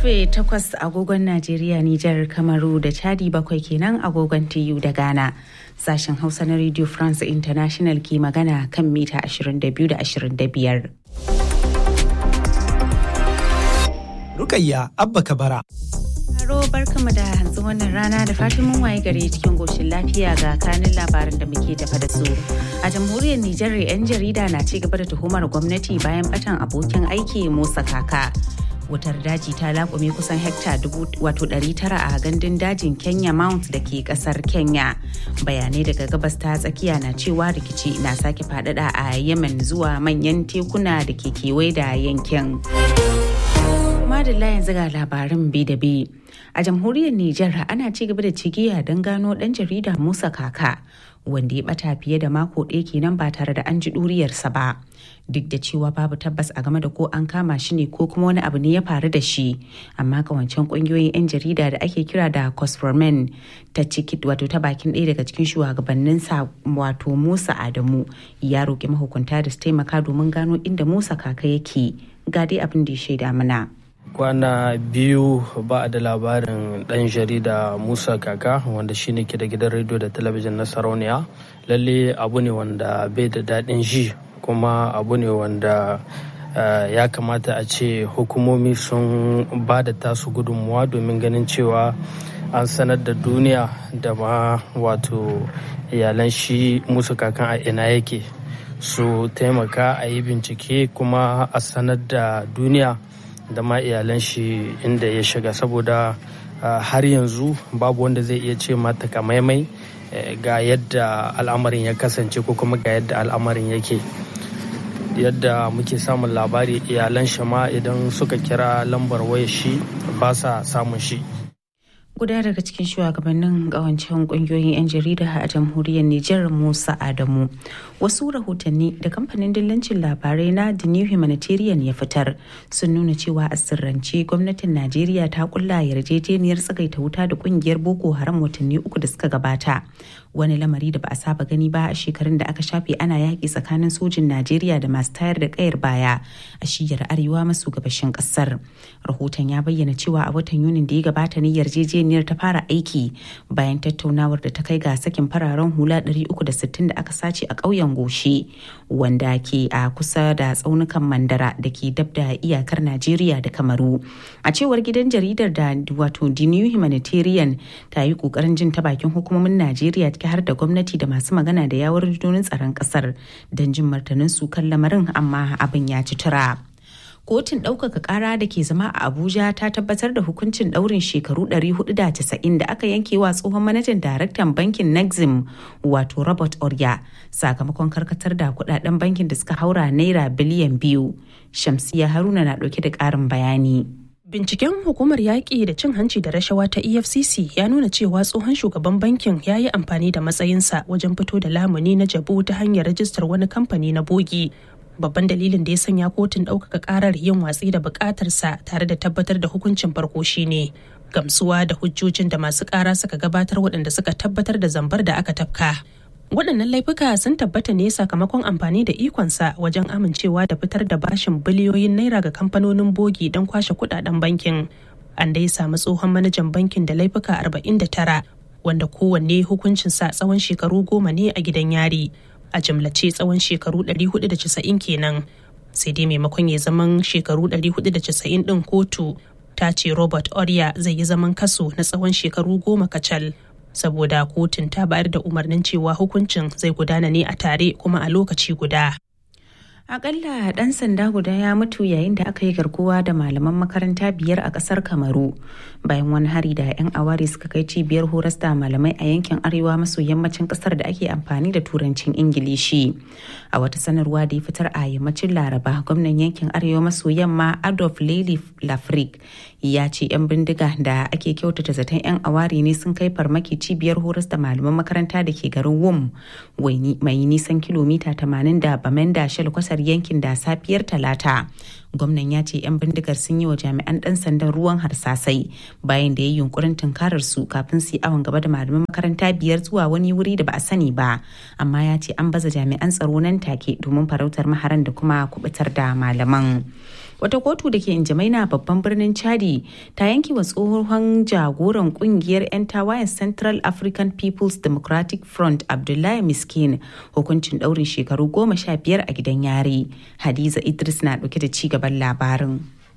karfe 8 agogon Najeriya, Nijar, Kamaru da Chadi bakwai kenan agogon TU da Ghana. Sashen Hausa na Radio France International ke magana kan mita 22 da 25. Rukayya Abba Kabara. Haro barkama da hantsin wannan rana da fatan mun waye gare cikin goshin lafiya ga kanin labaran da muke tafa da su. A jamhuriyar Nijar 'yan jarida na ci gaba da tuhumar gwamnati bayan batan abokin aiki Musa Kaka. wutar daji ta laƙume kusan hekta wato tara a gandun dajin kenya mount da ke kasar kenya bayanai daga gabas ta tsakiya na cewa rikici na sake faɗaɗa a yemen zuwa manyan tekuna da ke kewaye da yankin madalla yanzu ga labarin bi da bi a jamhuriyar nijar ana ci gaba da cigiya don gano ɗan jarida musa kaka wanda ya bata fiye da mako ɗaya kenan ba tare da an ji ɗuriyarsa ba duk da cewa babu tabbas a game da ko an kama shi ne ko kuma wani abu ne ya faru da shi amma kawancen ƙungiyoyin 'yan jarida da ake kira da cosformen ta ciki wato ta bakin ɗaya daga cikin shugabannin sa wato musa adamu ya roƙi mahukunta da su taimaka domin gano inda musa kaka yake ga dai abin da ya shaida mana. kwana biyu ba a da labarin dan jarida musa kaka wanda shine ke da gidan rediyo da talabijin na sarauniya lalle abu ne wanda bai da daɗin ji kuma abu ne wanda ya kamata a ce hukumomi sun ba da tasu gudunmuwa domin ganin cewa an sanar da duniya da ma wato iyalan shi musa kakan a ina yake su taimaka a yi bincike kuma a sanar da duniya da ma iyalan shi inda ya shiga saboda har yanzu babu wanda zai iya ce mata kamaimai ga yadda al'amarin ya kasance ko kuma ga yadda al'amarin yake yadda muke samun labari iyalan shi ma idan suka kira lambar waya shi ba sa samun shi guda daga cikin shugabannin kawancen kungiyoyin 'yan jarida a jamhuriyar Nijar Musa Adamu. Wasu rahotanni da kamfanin dillancin labarai na The New Humanitarian ya fitar sun nuna cewa a sirrance gwamnatin Najeriya ta kulla yarjejeniyar tsagaita wuta da kungiyar Boko Haram watanni uku da suka gabata. Wani lamari da ba a saba gani ba a shekarun da aka shafe ana yaƙi tsakanin sojin Najeriya da masu tayar da kayar baya a shiyar arewa maso gabashin ƙasar. Rahoton ya bayyana cewa a watan Yunin da ya gabata ne yarjejeniyar yarjejeniyar ta fara aiki bayan tattaunawar da ta kai ga sakin fararen hula 360 da aka sace a ƙauyen goshe wanda ke a kusa da tsaunukan mandara da ke dab da iyakar najeriya da kamaru a cewar gidan jaridar da wato the new humanitarian ta yi ƙoƙarin jin ta bakin hukumomin najeriya ciki har da gwamnati da masu magana da yawar rundunar tsaron ƙasar don jin martanin su kan lamarin amma abin ya ci tura. kotun ɗaukaka ƙara da ke zama a abuja ta tabbatar da hukuncin ɗaurin shekaru 490 da aka yanke wa tsohon manajan daraktan bankin nexim wato robert orya sakamakon karkatar da kudaden bankin da suka haura naira biliyan biyu shamsiya haruna na ɗauke da ƙarin bayani Binciken hukumar yaƙi da cin hanci da rashawa ta EFCC ya nuna cewa tsohon shugaban bankin ya yi amfani da matsayinsa wajen fito da lamuni na jabu ta hanyar rajistar wani kamfani na bogi babban dalilin da ya sanya kotun ɗaukaka ƙarar yin watsi da buƙatarsa tare da tabbatar da hukuncin farko shine gamsuwa da hujjojin da masu ƙara suka gabatar waɗanda suka tabbatar da zambar da aka tafka waɗannan laifuka sun tabbata ne sakamakon amfani da ikonsa wajen amincewa da fitar da bashin biliyoyin naira ga kamfanonin bogi don kwashe kuɗaɗen bankin an dai samu tsohon manajan bankin da laifuka 49 wanda kowanne hukuncinsa tsawon shekaru goma ne a gidan yari a jimlace tsawon shekaru 490 kenan sai dai maimakon ya zaman shekaru 490 din kotu ta ce robert orya zai yi zaman kaso na tsawon shekaru goma kacal saboda kotun ta bayar da umarnin cewa hukuncin zai gudana ne a tare kuma a lokaci guda Akalla ɗan sanda guda ya mutu yayin da aka yi garkuwa da malaman makaranta biyar a ƙasar Kamaru bayan wani hari da 'yan awari suka kai cibiyar horas da malamai a yankin arewa maso yammacin ƙasar da ake amfani da turancin Ingilishi. A wata sanarwa da ya fitar a yammacin Laraba, gwamnan yankin arewa maso yamma Adolf Lely Lafrik ya ce 'yan bindiga da ake kyautata zaton 'yan awari ne sun kai farmaki cibiyar horas da malaman makaranta da ke garin Wum mai nisan kilomita 80 da Bamenda Shalkwasa kasar yankin da safiyar talata gwamnan ya ce 'yan bindigar sun yi wa jami'an ɗan sandan ruwan harsasai bayan da ya yi yunkurin tunkarar su kafin su yi awon gaba da malaman makaranta biyar zuwa wani wuri da ba a sani ba amma ya ce an baza jami'an tsaro nan take domin farautar maharan da kuma kubutar da malaman wata kotu da ke injamaina babban birnin chadi ta yanke wa tsohon jagoran kungiyar 'yan tawayen central african people's democratic front abdullahi miskin hukuncin daurin shekaru goma sha biyar a gidan yari hadiza idris na dauke da ci gaban labarin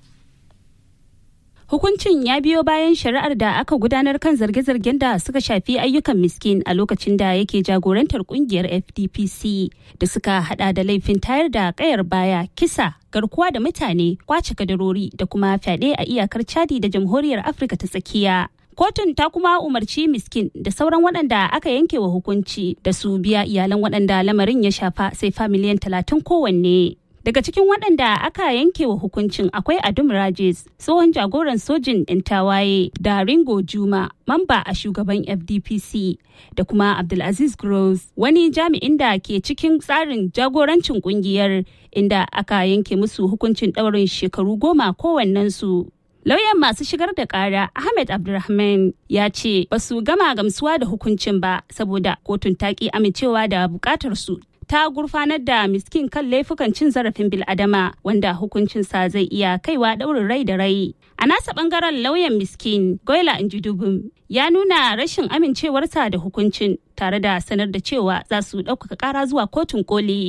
Hukuncin ya biyo bayan shari'ar da aka gudanar kan zarge-zargen da suka shafi ayyukan miskin a lokacin da yake jagorantar kungiyar FDPC da suka hada da laifin tayar da kayar baya, kisa, garkuwa da mutane, kwace kadarori da kuma fyaɗe a iyakar Chadi da Jamhuriyar Afirka ta tsakiya. Kotun ta kuma umarci miskin da sauran waɗanda aka yanke wa hukunci da su biya iyalan waɗanda lamarin ya shafa sai fa miliyan talatin kowanne. Daga cikin waɗanda aka yanke wa hukuncin akwai Adum Rajes, tsohon jagoran sojin 'yan tawaye da Ringo Juma, mamba a shugaban FDPC, da kuma Abdulaziz Gross, wani jami'in da ke cikin tsarin jagorancin kungiyar inda aka yanke musu hukuncin ɗaurin shekaru goma kowannensu. Lauyan masu shigar da kara Ahmed Abdulrahman ya ce ba su gama gamsuwa da hukuncin ba saboda kotun ta ki amincewa da bukatar su ta gurfanar da miskin kan laifukan cin zarafin biladama wanda hukuncinsa zai iya kaiwa ɗaurin rai da rai. A nasa ɓangaren lauyan miskin Goila Injidubun ya nuna rashin amincewarsa da hukuncin tare da sanar da cewa za su ɗaukaka ƙara zuwa kotun koli.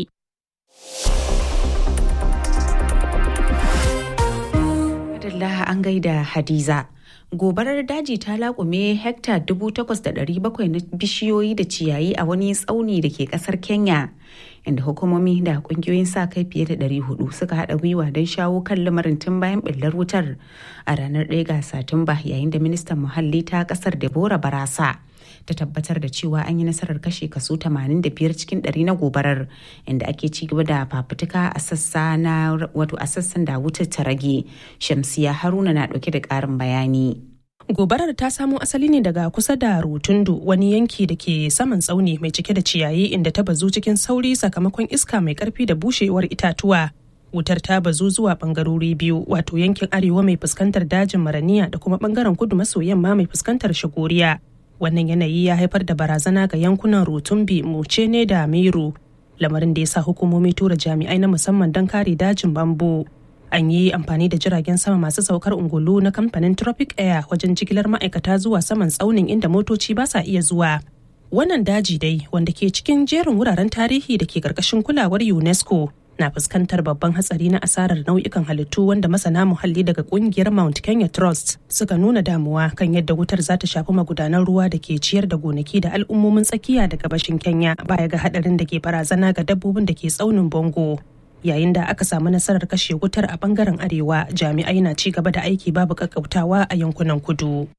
Adalla an gaida Hadiza. gobarar daji ta laƙume hekta 8,700 na bishiyoyi da ciyayi a wani tsauni da ke ƙasar kenya inda hukumomi da ƙungiyoyin sa kai fiye da 400 suka haɗa gwiwa don shawo kan lamarin tun bayan ɓullar wutar a ranar 1 ga satumba yayin da ministan muhalli ta ƙasar deborah barasa ta tabbatar da cewa an yi nasarar kashe kaso 85 cikin 100 na gobarar inda ake ci gaba da fafutuka a sassa na wato a sassan da wutar ta rage shamsiya haruna na dauke da karin bayani gobarar ta samo asali ne daga kusa da rutundu wani yanki da ke saman tsauni mai cike da ciyayi inda ta bazu cikin sauri sakamakon iska mai karfi da bushewar itatuwa wutar ta bazu zuwa bangarori biyu wato yankin arewa mai fuskantar dajin maraniya da kuma bangaren kudu maso yamma mai fuskantar shagoriya wannan yanayi ya haifar da barazana ga yankunan rutumbi muce ne da meru lamarin da ya sa hukumomi tura jami'ai na musamman don kare dajin bambu an yi amfani da jiragen sama masu saukar ungulu na kamfanin tropic air wajen jigilar ma'aikata zuwa saman tsaunin inda motoci ba sa iya zuwa wannan daji dai wanda ke cikin jerin wuraren tarihi da ke karkashin kulawar unesco na fuskantar babban hatsari na asarar nau'ikan halittu wanda masana muhalli daga kungiyar Mount Kenya Trust suka nuna damuwa kan yadda wutar za ta shafi magudanan ruwa da ke ciyar da gonaki da al'ummomin tsakiya da gabashin Kenya baya ga hadarin da ke barazana ga dabbobin da ke tsaunin Bongo. Yayin da aka samu nasarar kashe wutar a bangaren arewa jami'ai na ci gaba da aiki babu kakkautawa a yankunan kudu.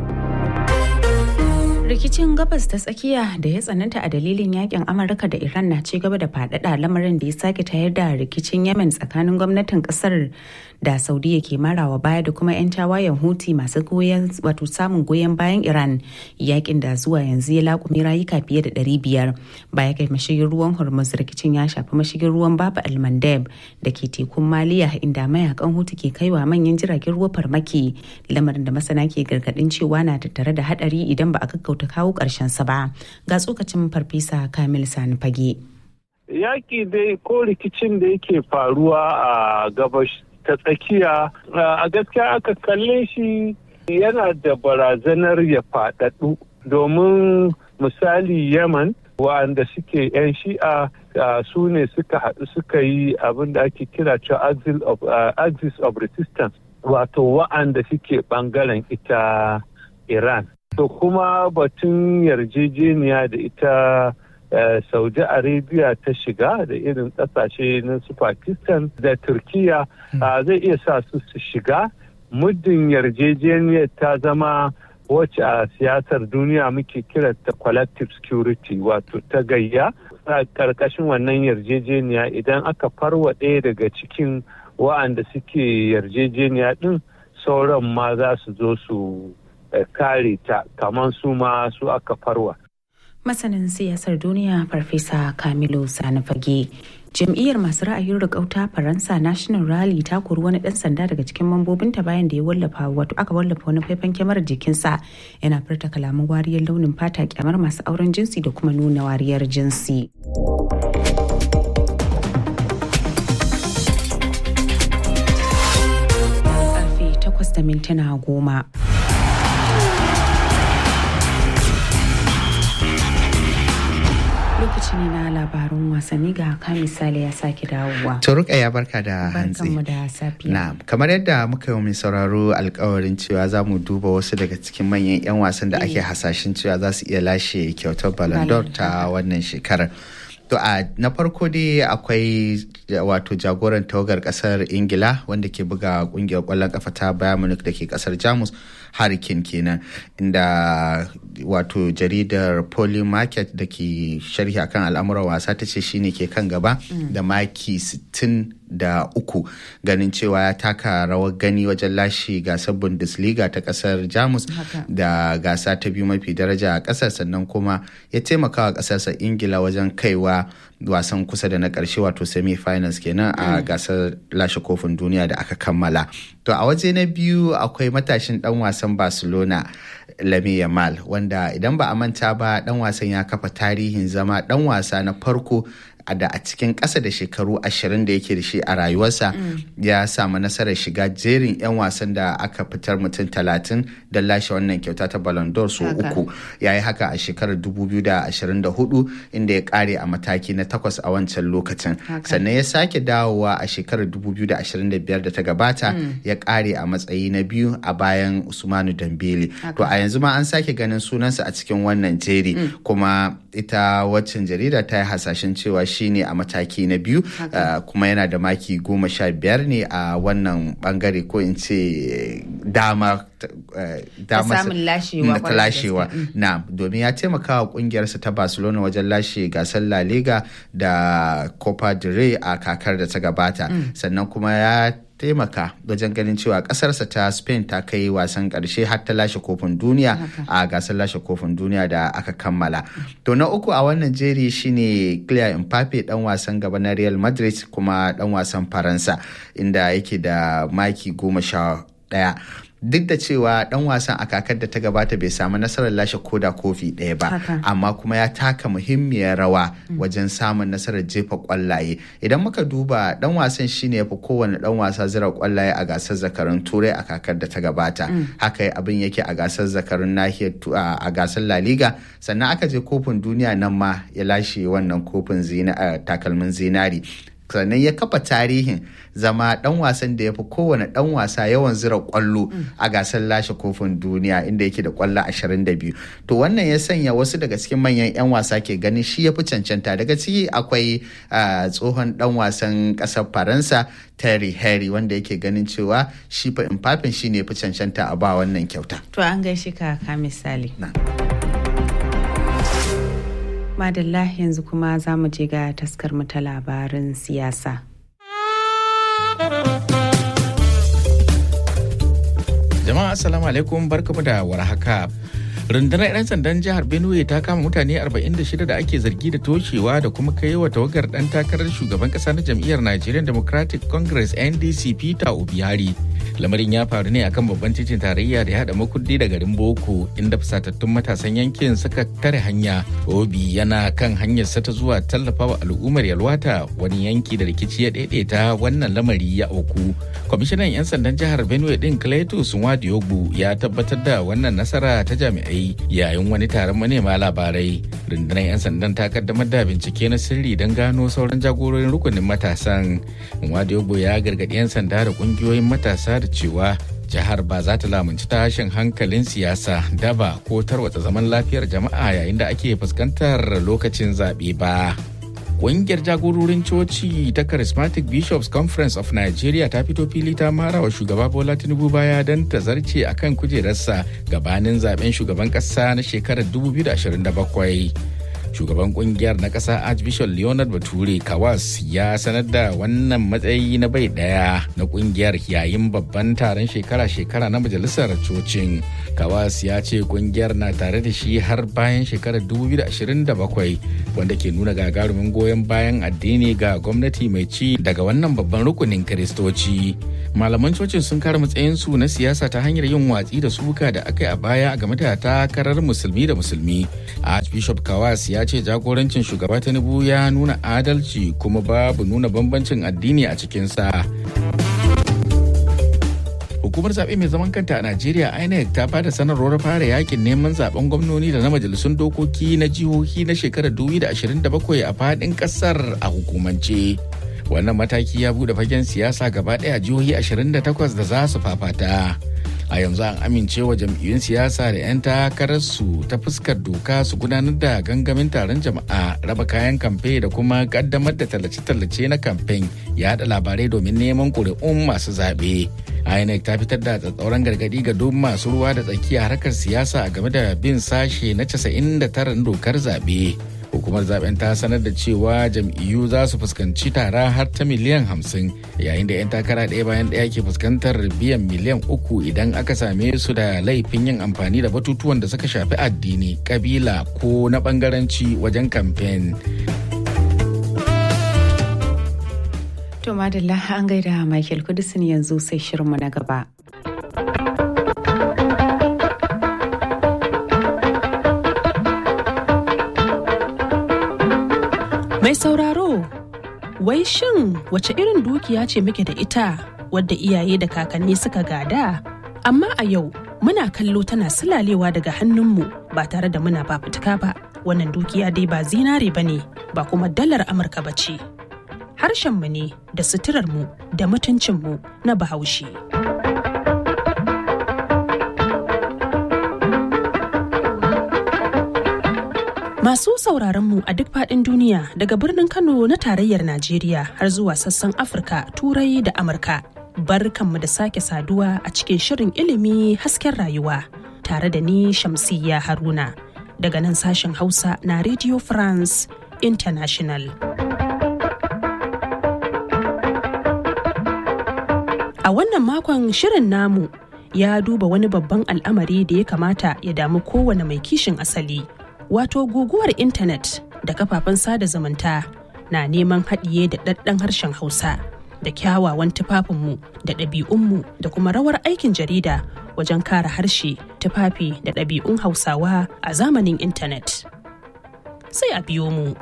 rikicin gabas ta tsakiya da ya tsananta a dalilin yakin amurka da iran na ci gaba da faɗaɗa lamarin da ya sake tayar da rikicin yemen tsakanin gwamnatin kasar da saudiya ke marawa baya da kuma 'yan tawayen huti masu goyon wato samun goyon bayan iran yakin da zuwa yanzu ya laƙumi rayuka fiye da ɗari biyar baya kai mashigin ruwan hormuz rikicin ya shafi mashigin ruwan baba almandeb da ke tekun maliya inda mayakan hutu ke kaiwa manyan jiragen ruwa farmaki lamarin da masana ke gargaɗin cewa na tattare da haɗari idan ba a gaggauta kawo ƙarshen sa ba ga tsokacin farfesa kamil sani fage yaƙi dai ko rikicin da yake faruwa a gabas ta tsakiya a gaskiya aka kalle shi yana da barazanar ya faɗaɗu domin misali yaman wa'anda suke 'yan shi'a su ne suka haɗu suka yi abin da ake kira cewa axis of resistance wato wa'anda suke ɓangaren ita iran to kuma batun yarjejeniya da ita saudi arabia ta shiga da irin kasashe na su pakistan da turkiya zai iya sa su su shiga muddin yarjejeniyar ta zama wacce a siyasar duniya muke kiranta collective security wato ta gayya a karkashin wannan yarjejeniya idan aka farwa ɗaya daga cikin wa'anda suke yarjejeniya ɗin sauran ma za su zo su kare ta kamar su ma su aka farwa. Masanin siyasar duniya Farfesa Kamilu Sani Fage. Jam'iyyar masu ra'ayin rikauta Faransa National Rally ta kori wani ɗan sanda daga cikin mambobinta bayan da ya wallafa wato aka wallafa wani faifan kyamarar jikinsa yana furta kalaman wariyar launin fata kyamar masu auren jinsi da kuma nuna wariyar jinsi. takwas da mintuna goma. lokaci ne na labarun wasanni ga ka misali ya sake dawowa. Turuka ya barka da hantsi. Barkanmu da safiya. Na, kamar yadda muka yi mai sauraro alkawarin cewa za mu duba wasu daga cikin manyan 'yan wasan da ake hasashen cewa za su iya lashe kyautar Ballon d'Or ta wannan shekarar. To a na farko dai akwai wato jagoran tawagar kasar Ingila wanda ke buga kungiyar kwallon kafa ta Bayern Munich da ke kasar Jamus Hurricane kenan inda wato jaridar Poly Market da ke sharhi akan al'amuran wasa ta ce shine ke kan gaba da maki 60 da uku ganin cewa ya taka rawar gani wajen lashe gasar bundesliga ta kasar jamus da gasa ta biyu mafi daraja a kasar sannan kuma ya taimaka wa kasarsa ingila wajen kaiwa wasan kusa da na karshe wato semi-finals kenan a gasar lashe kofin duniya da aka kammala to a waje na biyu akwai matashin dan wasan barcelona lami yamal wanda idan ba a manta ba dan wasan ya kafa tarihin zama dan wasa na farko da a cikin ƙasa da shekaru ashirin da yake da shi a rayuwarsa ya samu nasarar shiga jerin 'yan wasan da aka fitar mutum talatin da lashe wannan kyauta ta Ballon d'Or so uku ya yi haka a shekarar 2024 inda ya kare a mataki na takwas a wancan lokacin sannan ya sake dawowa a shekarar 2025 da ta gabata ya kare a matsayi na biyu a bayan Usmanu Dambele to a yanzu ma an sake ganin sunansa a cikin wannan jeri kuma ita waccan jarida ta yi hasashen cewa shine a mataki na biyu kuma yana da maki goma sha biyar ne a wannan bangare ko in ce dama samun lashewa ta lashewa na domin ya taimaka wa kungiyarsa ta barcelona wajen lashe gasar la liga da copa del rey a kakar da ta gabata sannan kuma ya taimaka wajen ganin cewa kasarsa ta spain ta kai wasan karshe har ta lashe kofin duniya a gasar lashe kofin duniya da aka kammala to na uku a wannan jeri shine Kylian Mbappe dan wasan gaba na Real Madrid kuma dan wasan Faransa inda yake da maki goma sha daya duk da cewa dan wasan a kakar da ta gabata bai samu nasarar lashe koda kofi ɗaya ba amma kuma ya taka muhimmiyar rawa wajen samun nasarar jefa kwallaye idan muka duba dan wasan shine ya fi kowane dan wasa zira kwallaye a gasar zakarun turai a kakar da ta gabata haka abin yake a gasar zakarun nahiyar a gasar la liga sannan aka je kofin duniya nan ma ya lashe wannan kofin takalmin zinari sannan ya kafa tarihin zama dan wasan da ya fi kowane dan wasa yawan zira kwallo a gasar lashe kofin duniya inda yake da kwallo 22 to wannan ya sanya wasu daga cikin manyan 'yan wasa ke ganin shi ya fi cancanta daga ciki akwai tsohon dan wasan kasar faransa terry harry wanda yake ganin cewa shi fa infafin shi ne fi cancanta a ba wannan kyauta to an gaishe ka ka misali madalla yanzu kuma za mu je ga taskar mu ta labarin siyasa. Jama'a assalamu alaikum barkamu da warhaka. rundunar 'yan sandan jihar benue ta kama mutane 46 da ake zargi da toshewa da kuma kai wa tawagar dan takarar shugaban kasa na jam'iyyar nigerian democratic congress ndc peter obiari lamarin ya faru ne akan babban titin tarayya da ya haɗa makuddi da garin boko inda fusatattun matasan yankin suka tare hanya obi yana kan hanyarsa ta zuwa tallafa wa al'ummar yalwata wani yanki da rikici ya daidaita wannan lamari ya auku kwamishinan 'yan sandan jihar benue din cletus nwadiogu ya tabbatar da wannan nasara ta jami'ai yayin wani taron manema labarai rundunar 'yan sandan ta kaddamar da bincike na sirri don gano sauran jagororin rukunin matasan nwadiogu ya gargaɗi 'yan sanda da ƙungiyoyin matasa da cewa jihar ba za ta lamunci tashin hankalin siyasa daba ko tarwatsa zaman lafiyar jama'a yayin da ake fuskantar lokacin zaɓe ba. Ƙungiyar jagororin coci ta Charismatic Bishops Conference of Nigeria ta fito fili ta mara wa shugaba Bola Tinubu baya don ta zarce a kan kujerarsa gabanin zaben shugaban ƙasa na shekarar 2027. shugaban kungiyar na ƙasa archbishop leonard bature kawas ya sanar da wannan matsayi na bai ɗaya na kungiyar yayin babban taron shekara-shekara na majalisar cocin kawas ya ce kungiyar na tare da shi har bayan shekarar 2027 wanda ke nuna gagarumin goyon bayan addini ga gwamnati mai ci daga wannan babban rukunin kiristoci malaman cocin sun kare matsayinsu na siyasa ta hanyar yin watsi da suka da aka yi a baya game da takarar musulmi da musulmi archbishop kawas ya ce jagorancin shugaba tinubu ya nuna adalci kuma babu nuna bambancin addini a cikinsa hukumar zaɓe mai zaman kanta a najeriya inec ta bada sanarwar fara yakin neman zaben gwamnoni da na majalisun dokoki na jihohi na shekarar 2027 a faɗin ƙasar a hukumance wannan mataki ya bude fagen siyasa gaba ɗaya jihohi 28 da za su fafata a yanzu an amincewa jam'iyyun siyasa da 'yan takararsu ta fuskar doka su gudanar da gangamin taron jama'a raba kayan kamfe da kuma kaddamar da tallace-tallace na kamfen yada labarai domin neman ƙuri'un masu zaɓe inec ta fitar da tsatsauran gargaɗi ga duk masu ruwa da tsakiya harkar siyasa game da bin sashe na 99 dokar zaɓe hukumar zaben ta sanar da cewa jam'iyyu za su fuskanci tara har ta miliyan hamsin yayin da 'yan takara ɗaya bayan ɗaya ke fuskantar biyan miliyan uku idan aka same su da laifin yin amfani da batutuwan da suka shafi addini kabila ko na bangaranci wajen kamfen. To madalla an gaida Michael Kudisin yanzu sai shirinmu na gaba. Mai sauraro, wai shin wace irin dukiya ce muke da ita wadda iyaye da kakanni suka gada? Amma a yau muna kallo tana sulalewa daga hannunmu ba tare da muna fafutuka ba. Wannan dukiya dai ba zinare ba ne, ba kuma dalar Amurka ba ce. Harshenmu ne da suturarmu da mutuncinmu na bahaushe. Masu sauraronmu a duk faɗin duniya daga birnin Kano na tarayyar Najeriya har zuwa sassan Afirka, Turai da Amurka. Barkanmu da sake saduwa a cikin shirin ilimi hasken rayuwa tare da ni Shamsiyya Haruna daga nan sashen Hausa na Radio France International. A wannan makon shirin namu ya duba wani babban al'amari da ya kamata ya damu kowane mai kishin asali. wato guguwar intanet da kafafen sada zumunta na neman haɗiye da ɗaɗɗan harshen hausa da kyawawan tufafinmu da ɗabi'unmu da kuma rawar aikin jarida wajen kare harshe tufafi da ɗabi'un hausawa a zamanin intanet sai a biyo mu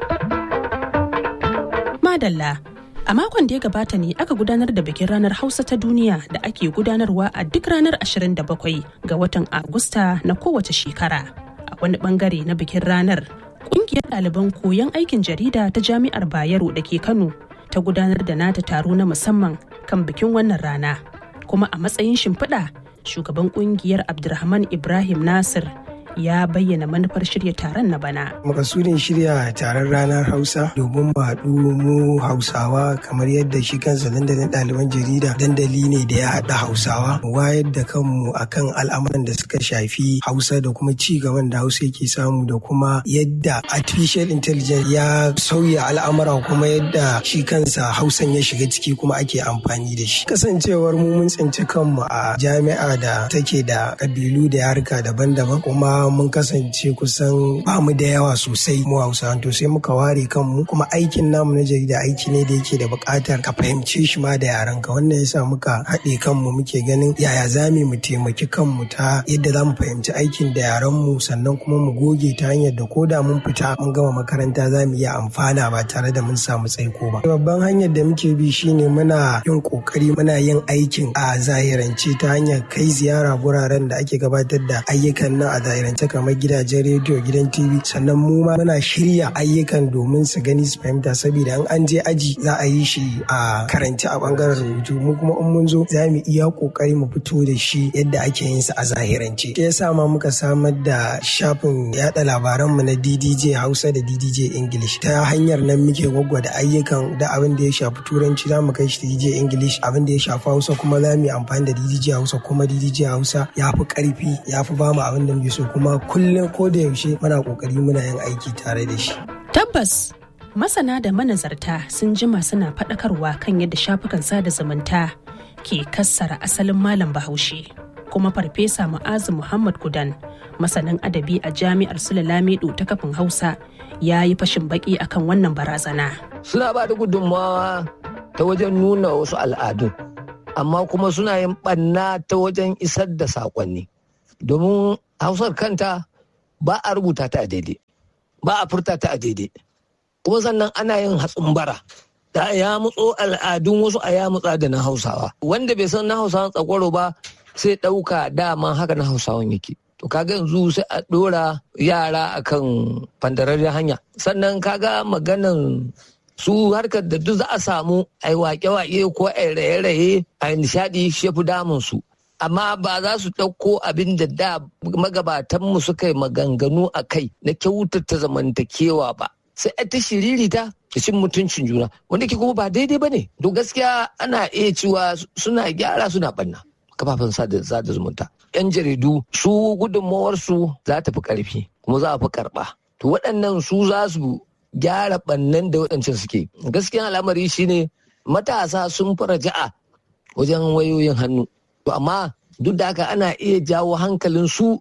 madalla a makon da ya gabata ne aka gudanar da bikin ranar hausa ta duniya da ake gudanarwa a duk ranar 27 ga watan agusta na kowace shekara a wani bangare na bikin ranar kungiyar ɗaliban koyon aikin jarida ta jami'ar bayero da ke kano ta gudanar da nata taro na musamman kan bikin wannan rana kuma a matsayin shimfiɗa shugaban kungiyar abdulrahman ibrahim nasir ya bayyana manufar shirya taron na bana. Makasudin shirya taron ranar Hausa domin mu haɗu mu Hausawa kamar yadda shi kansa dandalin ɗaliban jarida dandali ne da ya haɗa Hausawa mu wayar da kanmu akan al'amuran da suka shafi Hausa da kuma ci gaban da Hausa yake samu da kuma yadda artificial intelligence ya sauya al'amura kuma yadda shi kansa Hausan ya shiga ciki kuma ake amfani da shi. Kasancewar mu mun tsinci kanmu a jami'a da take da kabilu da yarka daban-daban kuma mun kasance kusan ba mu da yawa sosai mu hausa to sai muka ware kanmu kuma aikin namu na jarida aiki ne da yake da buƙatar ka fahimce shi ma da yaran ka wannan yasa muka haɗe kanmu muke ganin yaya za mu taimaki kanmu ta yadda za mu fahimci aikin da yaran mu sannan kuma mu goge ta hanyar da ko da mun fita mun gama makaranta za mu iya amfana ba tare da mun samu tsaiko ba babban hanyar da muke bi shine muna yin kokari muna yin aikin a zahirance ta hanyar kai ziyara guraren da ake gabatar da ayyukan nan a zahirance ta kamar gidajen rediyo gidan tv sannan mu ma muna shirya ayyukan domin su gani su fahimta saboda in an je aji za a yi shi a karanci a bangaren rubutu mu kuma in mun zo za mu iya kokari mu fito da shi yadda ake yin sa a zahirance shi yasa ma muka samar da shafin yada labaran mu na DDJ Hausa da DDJ English ta hanyar nan muke gwaggwada ayyukan da abin da ya shafi turanci za mu kai shi DDJ English abin da ya shafi Hausa kuma za mu yi amfani da DDJ Hausa kuma DDJ Hausa ya fi karfi ya fi ba mu abin da muke so kuma kuma kullum ko da yaushe muna kokari muna yin aiki tare da shi. Tabbas masana da manazarta sun jima suna faɗakarwa kan yadda shafukan sada zumunta ke kassara asalin malam bahaushe. Kuma farfesa Mu'azu Muhammad Kudan masanin adabi a jami'ar Sule Lamido ta kafin Hausa ya yi fashin baki akan wannan barazana. Suna ba da gudunmawa ta wajen nuna wasu al'adun, amma kuma suna yin ɓanna ta wajen isar da saƙonni. Domin hausar kanta ba a rubuta ta a daidai ba a furta ta a daidai kuma sannan ana yin hatsin bara da a yamutso al'adun wasu a yamutsa da na hausawa wanda bai san na hausawan tsakwaro ba sai ɗauka dama haka na hausawan yake to kaga yanzu sai a ɗora yara akan fandararren hanya sannan kaga maganan su harkar da duk za a samu a yi wake-wake ko a yi raye-raye a yi nishaɗi shi fi damun su amma ba za su ɗauko abin da da magabatanmu suka yi maganganu a kai na kyautata zamantakewa ba sai a ta shiririta da cin mutuncin juna wanda ke kuma ba daidai ba ne to gaskiya ana iya cewa suna gyara suna ɓanna kafafen sada zumunta yan jaridu su gudunmawarsu za ta fi ƙarfi kuma za a fi karɓa to waɗannan su za su gyara ɓannan da waɗancan suke gaskiya al'amari shine matasa sun fara ja'a wajen wayoyin hannu to amma duk da haka ana iya jawo hankalin su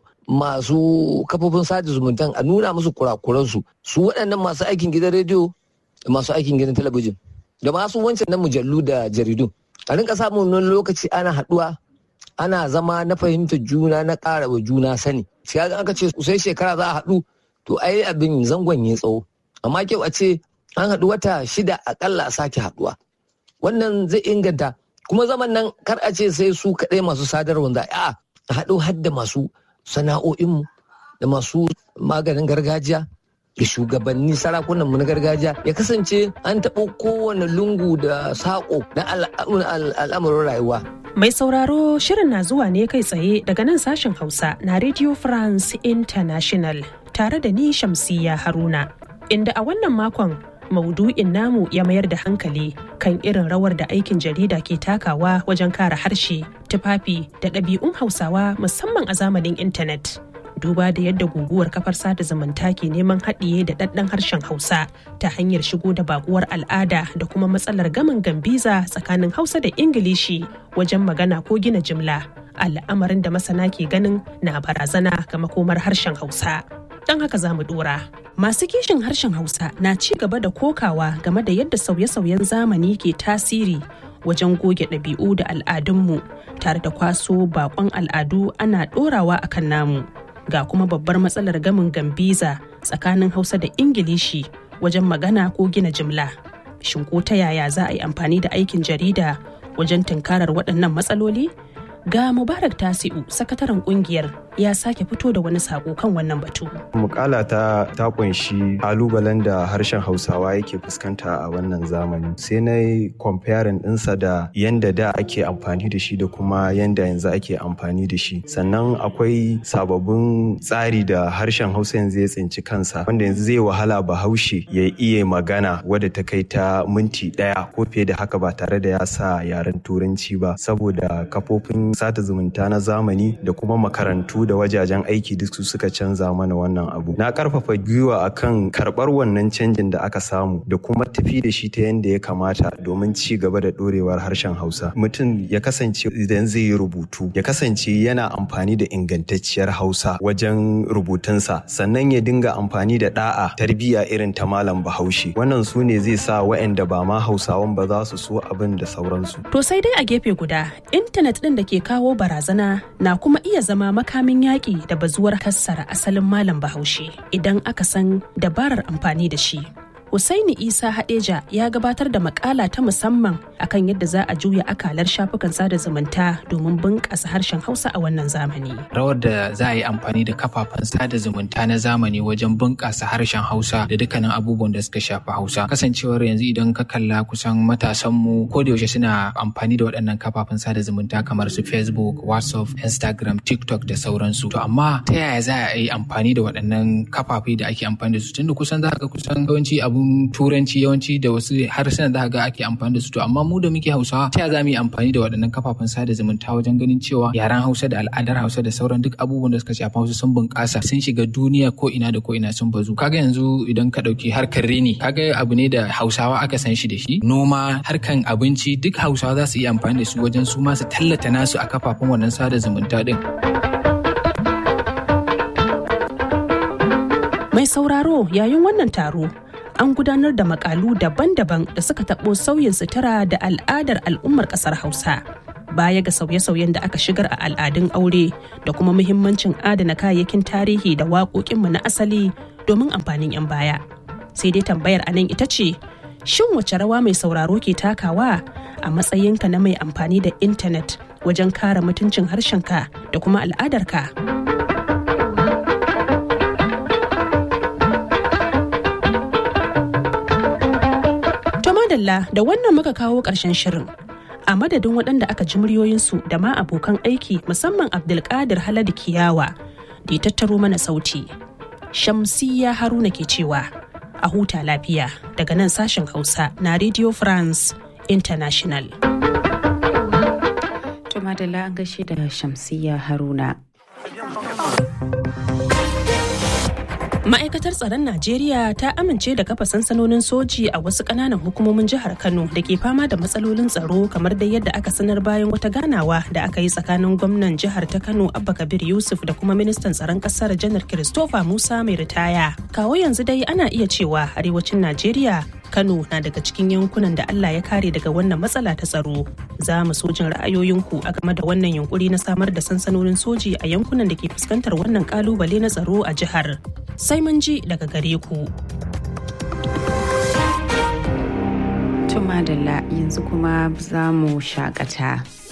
masu kafofin sada zumuntan a nuna musu kurakuransu su waɗannan masu aikin gidan rediyo da masu aikin gidan talabijin da masu wancan na mujallu da jaridu a rinka samun wani lokaci ana haɗuwa ana zama na fahimtar juna na ƙara wa juna sani sai aka ce sai shekara za a haɗu to ai abin zangon ya tsawo amma kyau a ce an haɗu wata shida akalla a sake haɗuwa wannan zai inganta kuma zaman nan kar a ce sai su kaɗai masu sadarwa za a haɗu hadda masu sana'o'inmu da masu maganin gargajiya da shugabanni sarakunan mu na gargajiya ya kasance an taɓo kowane lungu da saƙo na al'amuran rayuwa Mai sauraro shirin na zuwa ne kai tsaye daga nan sashen Hausa na Radio France International tare da ni Shamsiya Haruna. Inda a wannan makon maudu'in namu ya mayar da hankali kan irin rawar da aikin jarida ke takawa wajen kare harshe, tufafi da ɗabi'un Hausawa musamman a zamanin intanet. duba da yadda guguwar kafar sada zumunta ke neman haɗiye da ɗaɗɗan harshen hausa ta hanyar shigo da bakuwar al'ada da kuma matsalar gaman gambiza tsakanin hausa da ingilishi wajen magana ko gina jimla al'amarin da masana ke ganin na barazana ga makomar harshen hausa don haka za mu dora masu kishin harshen hausa na ci gaba da kokawa game da yadda sauye-sauyen zamani ke tasiri wajen goge ɗabi'u da al'adunmu tare da kwaso bakon al'adu ana ɗorawa akan namu ga kuma babbar matsalar gamin gambiza tsakanin hausa da ingilishi wajen magana ko gina jimla shin ko ta yaya za a yi amfani da aikin jarida wajen tunkarar waɗannan matsaloli ga mubarak tasi'u sakataren kungiyar ya sake fito da wani sako kan wannan batu mukala ta ta kunshi kalubalen da harshen hausawa yake fuskanta a wannan zamani sai na yi comparing ɗinsa da yanda da ake amfani da shi da kuma yanda yanzu ake amfani da shi sannan akwai sababbin tsari da harshen hausa yanzu ya tsinci kansa wanda yanzu zai wahala bahaushe ya iya magana wadda ta kai ta minti ɗaya ko fiye da haka ba tare da ya sa yaren turanci ba saboda kafofin sata zumunta na zamani da kuma makarantu da wajajen aiki duk su suka canza mana wannan abu na karfafa gwiwa akan karbar wannan canjin da aka samu da kuma tafi da shi ta yadda ya kamata domin ci gaba da dorewar harshen hausa mutum ya kasance idan zai yi rubutu ya kasance yana amfani da ingantacciyar hausa wajen rubutunsa sannan ya dinga amfani da da'a tarbiyya irin ta malam bahaushe wannan su ne zai sa waɗanda ba ma hausawan ba za su so abin da sauransu to sai dai a gefe guda intanet ɗin da ke kawo barazana na kuma iya zama makamin yaƙi da bazuwar kassara asalin malam bahaushe idan aka san dabarar amfani da shi. Husaini Isa Hadeja ya gabatar da makala ta musamman akan yadda za a juya akalar shafukan sada zumunta domin bunƙasa harshen Hausa a wannan zamani. Rawar da za a yi amfani da kafafen sada zumunta na zamani wajen bunƙasa harshen Hausa da dukkanin abubuwan da suka shafi Hausa. Kasancewar yanzu idan ka kalla kusan matasanmu ko da yaushe suna amfani da waɗannan kafafen sada zumunta kamar su Facebook, WhatsApp, Instagram, TikTok da sauransu. To amma ta yaya za a yi amfani da waɗannan kafafe da ake amfani da su tunda kusan za ka kusan yawanci abun turanci yawanci da wasu harsunan da ga ake amfani da su to amma mu da muke hausawa ta za mu yi amfani da waɗannan kafafen sada zumunta wajen ganin cewa yaren hausa da al'adar hausa da sauran duk abubuwan da suka shafi hausa sun bunƙasa sun shiga duniya ko ina da ko ina sun bazu kaga yanzu idan ka ɗauki harkar reni kaga abu ne da hausawa aka san shi da shi noma harkan abinci duk hausawa za su iya amfani da su wajen su ma su tallata nasu a kafafen wannan sada zumunta din. Mai sauraro yayin wannan taro an gudanar da makalu daban-daban da suka taɓo sauyin sutura da al'adar al'ummar ƙasar hausa baya ga sauye-sauyen da aka shigar a al'adun aure da kuma muhimmancin adana kayayyakin tarihi da waƙoƙinmu na asali domin amfanin 'yan baya sai dai tambayar a nan ita ce Shin wace rawa mai sauraro ke takawa a matsayinka na mai amfani da intanet wajen kare mutuncin harshenka da kuma al'adarka? To madalla da wannan muka kawo ƙarshen shirin. A madadin waɗanda aka ji muryoyinsu da ma abokan aiki musamman Abdulkadir Haladu Kiyawa da ya tattaro mana sauti. Shamsiyya Haruna ke cewa a huta lafiya daga nan sashen Hausa na Radio France International. To madalla an gaishe da Shamsiyya Haruna. Ma'aikatar tsaron Najeriya ta amince da kafa sansanonin soji a wasu ƙananan hukumomin jihar Kano da ke fama da matsalolin tsaro kamar dai yadda aka sanar bayan wata ganawa da aka yi tsakanin gwamnan jihar ta Kano Abba Kabir Yusuf da kuma ministan tsaron ƙasar Janar Christopher Musa mai ritaya. Kawo yanzu dai ana iya cewa arewacin Najeriya Kano na daga cikin yankunan da Allah ya kare daga wannan matsala ta tsaro. Za mu so jin ra'ayoyinku a game da wannan yunkuri na samar da sansanonin soji a yankunan da ke fuskantar wannan kalubale na tsaro a jihar. Sai mun ji daga gare ku. Tumadalla yanzu kuma za mu shakata.